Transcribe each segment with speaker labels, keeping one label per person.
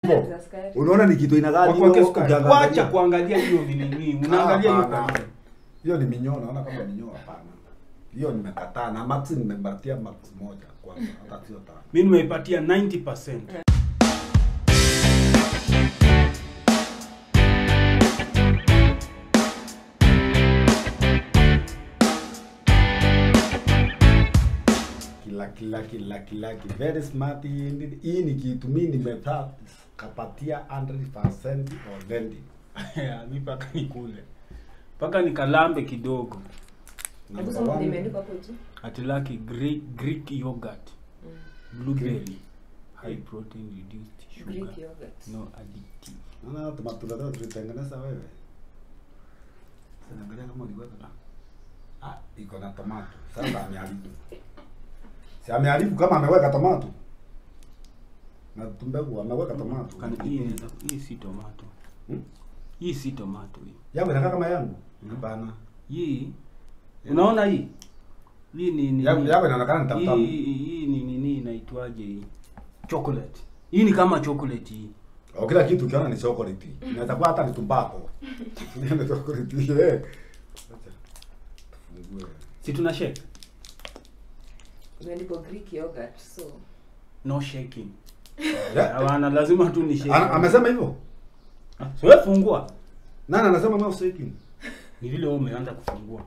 Speaker 1: za sukari.
Speaker 2: Unaona ni kitu inakaa
Speaker 3: Kwa
Speaker 2: hiyo,
Speaker 3: kwake sukari.
Speaker 2: ukiangalia.
Speaker 3: Wacha kuangalia hiyo ni nini. Unaangalia hiyo
Speaker 2: Hapana.
Speaker 3: kwa nini?
Speaker 2: Hiyo ni minyoo, naona kama minyoo hapana. Hiyo nimekataa na max nimepatia max moja kwanza, hata sio tano.
Speaker 3: Mimi nimeipatia 90%.
Speaker 2: Kila kila kila kila ki- very smart indeed. Hii ni kitu mimi nimepata kapatia 100% already.
Speaker 3: Mi mpaka nikule. Mpaka nikalambe kidogo.
Speaker 1: Hebu
Speaker 2: Number
Speaker 1: soma
Speaker 2: one.
Speaker 1: limeandikwa hapo juu.
Speaker 3: Atilaki Greek, Greek yogurt.
Speaker 1: Mm.
Speaker 3: Blueberry. High protein reduced sugar.
Speaker 1: Greek yogurt.
Speaker 3: No addictive.
Speaker 2: Naona tomato leo tulitengeneza wewe. Sinaangalia kama uliweka. Ah, iko na tomato. Sasa ameharibu. Si ameharibu kama ameweka tomato. Na tumbegu ameweka tomato.
Speaker 3: Kana hii inaweza hii si tomato.
Speaker 2: Hmm?
Speaker 3: Hii si tomato hii.
Speaker 2: Yangu inakaa kama yangu.
Speaker 3: Hmm.
Speaker 2: Hapana.
Speaker 3: Hii unaona hii? Hii ni ni
Speaker 2: Yangu yangu inaonekana ni tamu
Speaker 3: hii
Speaker 2: tamu.
Speaker 3: hii hii ni nini inaitwaje hii? Chocolate. Hii ni kama chocolate hii.
Speaker 2: Oh, kila kitu ukiona ni chocolate. Inaweza kuwa hata ni tumbako. Ni chocolate. Eh. Acha. Tufungue.
Speaker 3: Si tuna shake?
Speaker 1: Imeandikwa Greek yogurt. So,
Speaker 3: No shaking.
Speaker 2: Yeah.
Speaker 3: Hawana lazima tu ni shake.
Speaker 2: Ana- Amesema hivyo?
Speaker 3: Ah, So wewe fungua.
Speaker 2: Nani anasema no shaking?
Speaker 3: Ni vile wewe umeanza kufungua.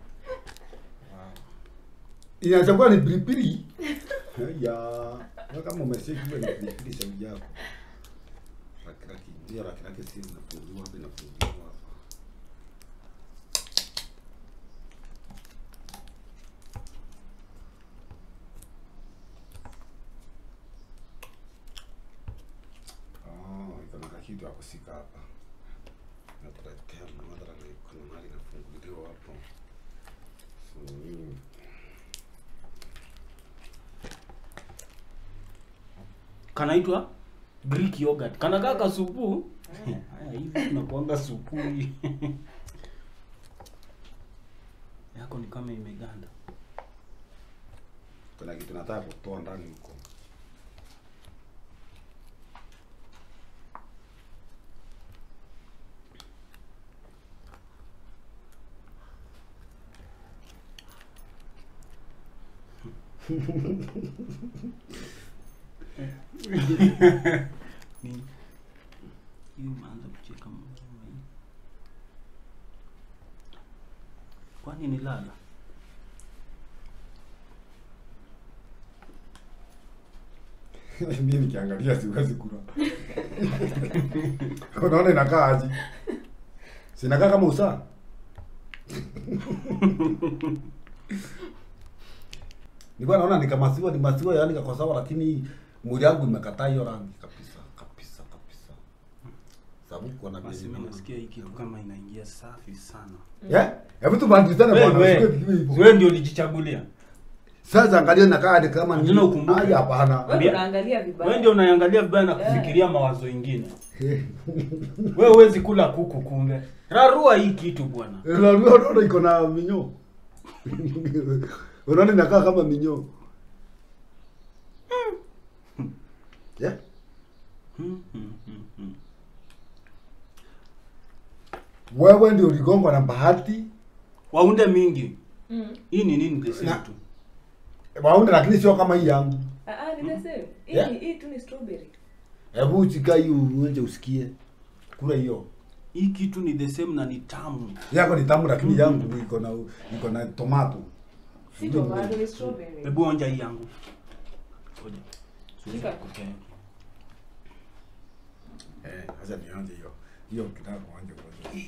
Speaker 2: Inaweza kuwa ni pilipili. Ya, wewe kama umeshake hiyo ni pilipili shauri yako. Rakiraki, ndio rakiraki si zinafunguliwa hapa inafunguliwa hapa. Oh, iko na kakitu ya kusika hapa. Natuletea madhara na kuna mahali inafunguliwa hapo. So, hii
Speaker 3: Kanaitwa Greek yogurt. Kanakaa kasupu. Haya hivi tunakuanga supu hii. Yako ni kama imeganda.
Speaker 2: kuna kitu nataka kutoa ndani huko.
Speaker 3: Ni hii umeanza kucheka mwanzo hii. Kwani ni lala?
Speaker 2: Mimi nikiangalia siwezi kula. Unaona inakaa aje? Sinakaa kama usaa. Nilikuwa naona ni kama maziwa ni maziwa yani kako sawa lakini mwili wangu imekataa hiyo rangi kabisa kabisa kabisa. Sababu kuna
Speaker 3: Basi mimi nasikia hii kitu kama inaingia safi sana.
Speaker 2: Yeah? Hebu tubadilishane bwana.
Speaker 3: Wewe
Speaker 2: usikie vitu hivyo.
Speaker 3: wewe ndio ulijichagulia.
Speaker 2: Sasa angalia nakaa hadi kama ni
Speaker 3: Lazima ukumbuke.
Speaker 2: Ai hapana.
Speaker 1: wewe
Speaker 3: Ambia-
Speaker 1: unaangalia vibaya.
Speaker 3: Wewe ndio unaangalia vibaya na
Speaker 1: Yeah.
Speaker 3: kufikiria mawazo ingine. Wewe huwezi kula kuku kumbe. Rarua hii kitu bwana.
Speaker 2: Unajua unaona iko na minyoo. Unaona inakaa kama minyoo. Yeah?
Speaker 3: Hmm, hmm, hmm, hmm.
Speaker 2: Wewe ndio uligongwa na bahati.
Speaker 3: Waunde mingi.
Speaker 1: Mm.
Speaker 3: Hii ni nini the same
Speaker 2: Na-
Speaker 3: tu?
Speaker 2: Waunde lakini sio kama hii yangu.
Speaker 1: Ah, ah, ni the same. Hii
Speaker 2: Yeah.
Speaker 1: hii tu ni strawberry.
Speaker 2: Hebu uchika hiyo uonje usikie. Kula hiyo.
Speaker 3: Hii kitu ni the same na ni tamu.
Speaker 2: Yako ni tamu lakini yangu iko na iko na tomato.
Speaker 1: Si tomato, ni strawberry.
Speaker 3: Hebu onja hii yangu. Ngoja.
Speaker 1: Shika.
Speaker 3: Okay.
Speaker 2: Eh, sasa nionje hiyo. Hiyo kitaka kuonja kwanza.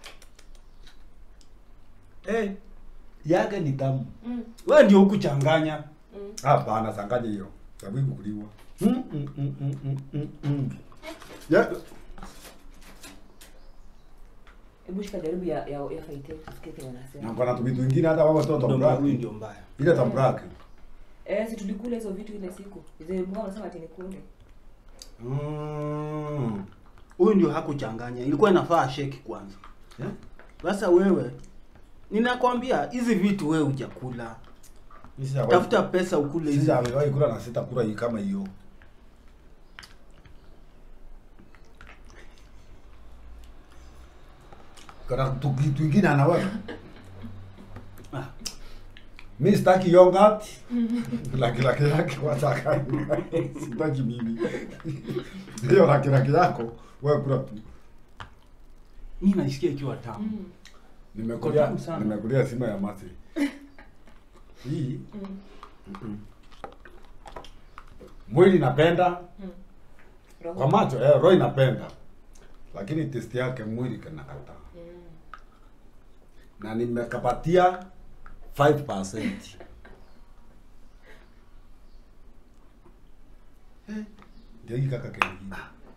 Speaker 2: Eh, yake ni tamu.
Speaker 1: Mm.
Speaker 3: Wewe ndio hukuchanganya.
Speaker 1: Mm.
Speaker 2: Hapana, sangaje hiyo. Sababu ikukuliwa. Mm, mm, mm, mm, mm, mm, mm. Ya,
Speaker 1: Hebu shika jaribu ya ya ya faite tusikie kile
Speaker 2: na
Speaker 1: wanasema.
Speaker 2: kuna tu vitu vingine hata wao watoto
Speaker 3: Ndio
Speaker 2: tambraki.
Speaker 3: huyu ndio mbaya.
Speaker 2: Ile tambraki.
Speaker 1: Eh, si tulikula hizo vitu ile siku. Zile mbona wanasema ati nikule.
Speaker 2: Mm.
Speaker 3: Huyu ndio hakuchanganya. Ilikuwa inafaa shake kwanza.
Speaker 2: Yeah?
Speaker 3: Sasa wewe ninakwambia hizi vitu wewe hujakula.
Speaker 2: Sisi hawa-
Speaker 3: Tafuta pesa ukule
Speaker 2: Sisi
Speaker 3: hizi.
Speaker 2: amewahi kula na sita kula hii kama hiyo. kana tu- kitu ingine anaweka
Speaker 3: Ah,
Speaker 2: mi sitaki yogurt laki laki yake wataka sitaki mimi hiyo laki laki yako wewe kula tu
Speaker 3: mi naisikia ikiwa tamu
Speaker 1: Mm.
Speaker 2: nimekulia
Speaker 3: tamu sana.
Speaker 2: nimekulia sima ya mati hii
Speaker 1: Mm.
Speaker 2: mm-mm. mwili napenda
Speaker 1: Mm. Roho.
Speaker 2: kwa macho eh, roho inapenda lakini testi yake mwili kanakataa
Speaker 1: Mm.
Speaker 2: na nimekapatia 5%. Eh, ndio hii kaka kengine.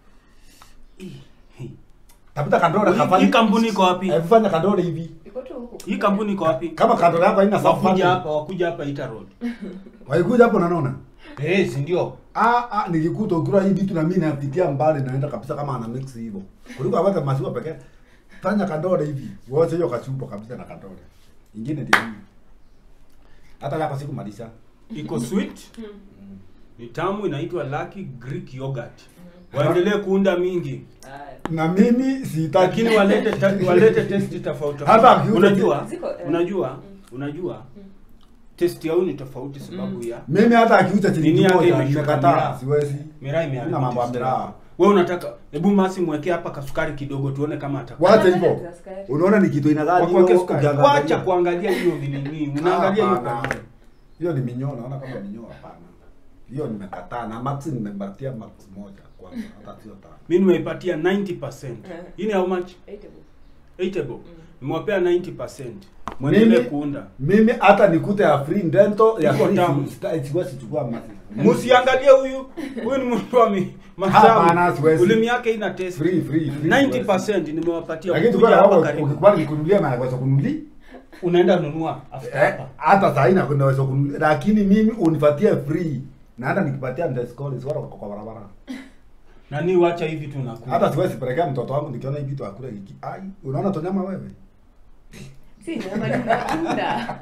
Speaker 2: Tafuta kandole
Speaker 3: Hii-
Speaker 2: kafanya.
Speaker 3: hii kampuni iko wapi?
Speaker 2: Eh, fanya kandole hivi.
Speaker 1: Iko tu huku.
Speaker 3: hii kampuni iko wapi
Speaker 2: Kama kandole yako haina
Speaker 3: wakuja
Speaker 2: safari.
Speaker 3: hapa wakuja hapa ita road
Speaker 2: Waikuja hapo naona.
Speaker 3: eh si ndio
Speaker 2: Ah ah nikikuta ukura hii vitu na mimi napitia mbali naenda kabisa kama ana mix hivyo. Kuliko aweke maziwa pekee. Fanya kandole hivi. Wote hiyo kachupa kabisa na kandole. Ingine ndio hii. Hata yako sikumalisha.
Speaker 3: iko sweet
Speaker 1: Mm.
Speaker 3: ni tamu inaitwa lucky greek yogurt waendelee kuunda mingi
Speaker 1: Haya.
Speaker 2: Na mimi sitaki
Speaker 3: lakini walete ta, walete testi tofauti
Speaker 2: Hata
Speaker 3: tofauti.
Speaker 2: akiuza
Speaker 3: unajua
Speaker 1: Ziko, eh.
Speaker 3: unajua
Speaker 1: Mm.
Speaker 3: unajua
Speaker 1: Mm.
Speaker 3: testi yao ni tofauti sababu
Speaker 1: Mm.
Speaker 3: ya
Speaker 2: Mimi hata akiuza
Speaker 3: Nini
Speaker 2: shilingi
Speaker 3: yake
Speaker 2: moja
Speaker 3: imeshuka
Speaker 2: nimekataa,
Speaker 3: miraa.
Speaker 2: siwezi.
Speaker 3: miraa
Speaker 2: Sina
Speaker 3: imeharibika
Speaker 2: mambo ya
Speaker 3: testi
Speaker 2: miraa.
Speaker 3: yako. wewe unataka hebu masi mwekee hapa kasukari kidogo tuone kama atakuwa
Speaker 2: Wacha
Speaker 1: Angalia
Speaker 2: hivyo.
Speaker 1: askari.
Speaker 2: Unaona ni kitu ina gani
Speaker 3: Wakuweke
Speaker 2: hiyo
Speaker 3: sukari.
Speaker 2: ukiangalia.
Speaker 3: wacha kuangalia hiyo nini unaangalia hiyo
Speaker 2: Hapana.
Speaker 3: kwa
Speaker 2: Hiyo ni minyoo, naona kama minyoo hapana. Hiyo nimekataa na max nimebatia max moja kwanza, hata sio tano.
Speaker 3: mimi nimeipatia 90%
Speaker 1: Eh.
Speaker 3: hii ni how much
Speaker 1: Eight bob.
Speaker 3: 8 bob
Speaker 1: Mm.
Speaker 3: nimewapea 90% mwendelee
Speaker 2: Mimi
Speaker 3: kuunda
Speaker 2: mimi hata nikute ya free dental ya
Speaker 3: Iko
Speaker 2: free
Speaker 3: tamu.
Speaker 2: sita- siwezi chukua max.
Speaker 3: msiangalie huyu huyu ni mtu wa mi-
Speaker 2: Hapana,
Speaker 3: masamu
Speaker 2: siwezi.
Speaker 3: ulimi yake ina test
Speaker 2: Free free free.
Speaker 3: 90% nimewapatia
Speaker 2: Lakini
Speaker 3: kuja
Speaker 2: tukua
Speaker 3: hapa
Speaker 2: hapo
Speaker 3: karibu
Speaker 2: ukikubali nikununulie na naweza kununulia.
Speaker 3: unaenda nunua after
Speaker 2: Eh,
Speaker 3: hapa
Speaker 2: hata saa hii na naweza kununulia lakini mimi unipatie free. Na hata nikipatia ndescall sio kwa barabara.
Speaker 3: nani wacha hivi tunakula
Speaker 2: hata siwezi pelekea mtoto wangu nikiona hii vitu akule hiki. Ai, unaona tonyama wewe?
Speaker 1: Si nyama ni matunda.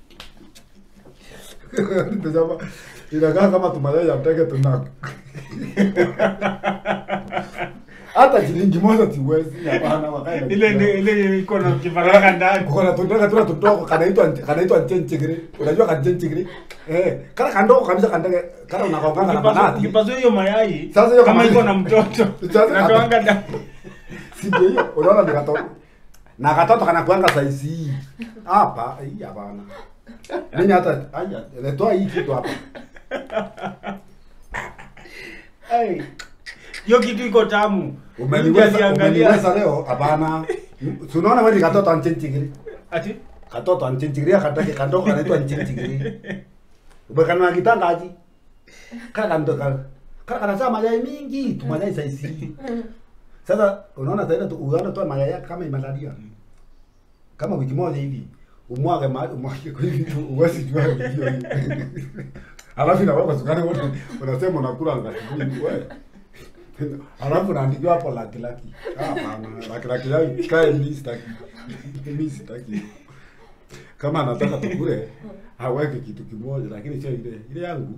Speaker 2: tonyama inakaa kama tumayai ya mteke tuna hata shilingi moja siwezi. Hapana, wakae na
Speaker 3: ile
Speaker 2: kitu.
Speaker 3: ile ile iko na kifaranga ndani
Speaker 2: Kuko na tundaka tuna tudogo kanaitwa kanaitwa nchenchigiri. Unajua kanchenchigiri? Eh, kana kandogo kabisa kandege kana unakaonganga na
Speaker 3: Ukipasua-
Speaker 2: manati.
Speaker 3: ukipasua hiyo mayai
Speaker 2: Sasa hiyo
Speaker 3: kama
Speaker 2: kama-
Speaker 3: iko na mtoto
Speaker 2: Sasa-
Speaker 3: natoanga ndani
Speaker 2: Si ndio hiyo? Unaona ni katoto. Na katoto kanakuanga size hii. Hapa, hii hapana. Mimi hata aya, letoa hii kitu hapa.
Speaker 3: Ai, hiyo kitu iko tamu
Speaker 2: Umeniweza
Speaker 3: Ukiangalia-
Speaker 2: umeniweza leo hapana. Si unaona wewe ni katoto anchenchigiri.
Speaker 3: ati
Speaker 2: Katoto anchenchigiri akatake kandogo kanaitwa anchenchigiri. Ubekana kitanda aji. Kaka kando kaka. Kaka kanazaa mayai mingi, tu mayai size hii. Sasa unaona tena tu unaona tu mayai yake kama imelalia. Kama wiki moja hivi. Umwage mahali umwage kwa hivi tu uwezi jua ni hiyo hiyo. Alafu na wako sukari wote unasema unakula ngati wewe. Alafu naandikiwa hapo laki laki. Ah, Hapana, laki laki yao kae mimi sitaki. Mimi sitaki. Kama anataka tukule aweke kitu kimoja lakini sio ile ile yangu.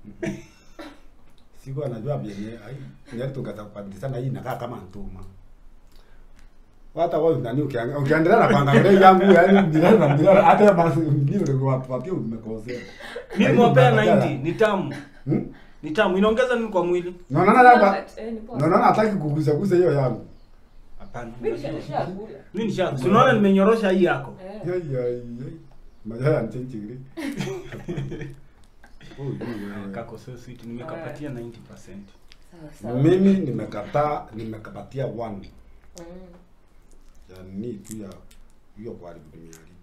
Speaker 2: Siku anajua vyenye ai ndio tukatapandisana hii inakaa kama ntuma. Hata wewe nani ukiangalia ukiendelea na kuangalia yangu yani bila na bila hata basi ndio ndio wapatie umekosea.
Speaker 3: mimi nimewapea 90 ni tamu
Speaker 2: Hmm?
Speaker 3: ni tamu inaongeza nini kwa mwili
Speaker 2: Naona hapa.
Speaker 1: Eh, ni poa.
Speaker 2: Naona hataki kugusa gusa hiyo yangu.
Speaker 3: hapana
Speaker 1: Mimi nisha- nishakula.
Speaker 3: mimi nisha si unaona nimenyorosha hii yako
Speaker 1: Eh.
Speaker 2: Yai yai yai. Majaya nchenchigiri. Oh, yeah.
Speaker 3: kako so sweet nimekapatia 90%
Speaker 1: Sawa, sawa.
Speaker 2: Mimi nimekataa nimekapatia one
Speaker 1: Mm.
Speaker 2: ya ni tu ya hiyo kwa haribu duniani.